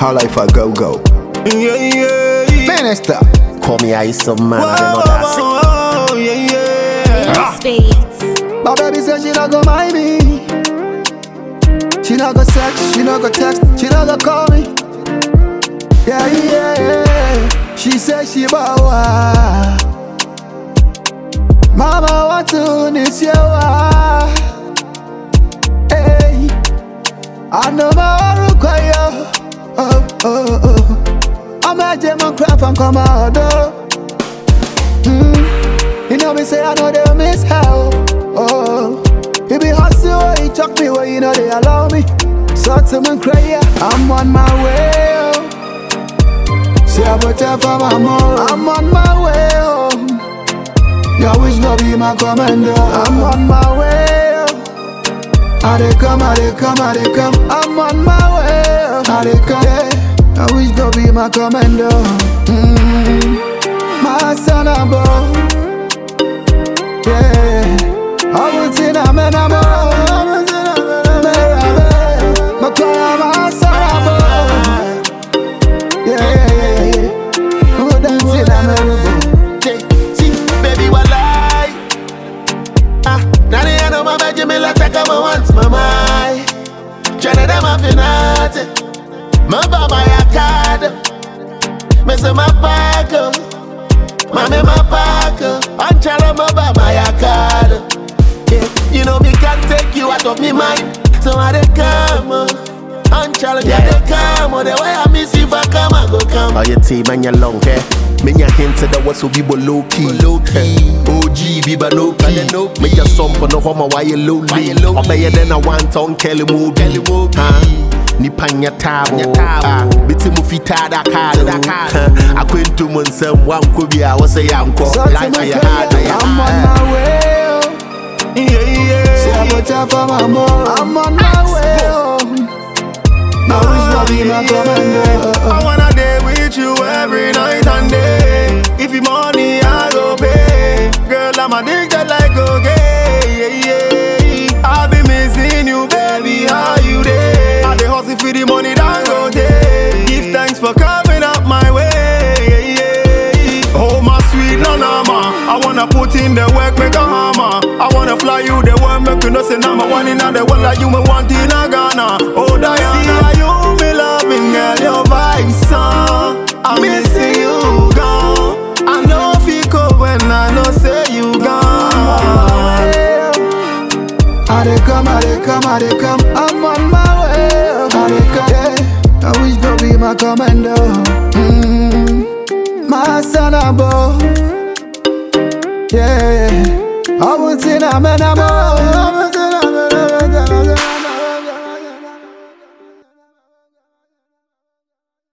How life a go go. Yeah, yeah, yeah. Minister. Call me ice some man, I don't know that's it. Oh, yeah, yeah. Spades. My baby said she not go mind me. She not go sex, she not go text, she not go call me. Yeah, yeah, yeah. She said she bawa. Mama want to miss you. Hey, I know my require. Oh, oh, oh. I'm a German crap and come out. Oh. Mm. You know me say I know they miss how. Oh, it be hustle, he chuck me where you know they allow me. So to me cry, yeah, I'm on my way. Oh. Say I put up for my mom. I'm on my way home. Your wish no be my commander. I'm on my way. Oh. I dey come, I dey come, I dey come. I'm on my way. Oh. I dey come. Yeah. I wish no be my commander. Mm. My son, I'm born. Yeah, I will see them and I'm on. Yeah, yeah, yeah. Who dancing? I'm a See, baby, walai. Ah, nani ya no mama jimi la taka ma want mama. Chana da ma finate. Ma baba ya kad. Me se ma pako. Mame ma pako. Anchala ma baba ya kad. Yeah, you know me can't take you out of me mind. So I dey come. oh. Anchala me I dey come. oh. The way I miss you, if I come, I go come. Oh, your team and your long hair. Me nya hint to the what's be below key. Low key. OG be no key. Me just some for no homo why you low key. Obey then I want on Kelly move. Kelly move. nipa nyɛ taabo Ah, biti mu fitaa dakado akwantu mu nsɛm wankɔ bi a wɔsɛ yɛankɔ So to life me ayɛ cry, hard ayɛ I'm on hard my way. Oh. Yeah, yeah. Say I put up for my mom. I'm on my way. home. I wish no be my commander. I wanna day with you every night and day. If you money, I go pay. Girl, I'm addicted like cocaine. Yeah, yeah. I be missing you, baby. How you day? I dey hustle for the money that go day. Give thanks for coming up my way. Yeah, yeah. Oh my sweet nanama, I wanna put in the work, make a hammer. I wanna fly you the world, make you know say number one in the world like you me want in a Ghana. Oh Diana, see how you me loving girl, your vibes son. I'm missing you gone. I know if you go when I know say you gone. I dey come, I dey come, I dey come. I'm on my way. I dey come. Yeah. I wish no be my commander. Mm. My son, I'm born. Yeah. I won't see them and I'm on.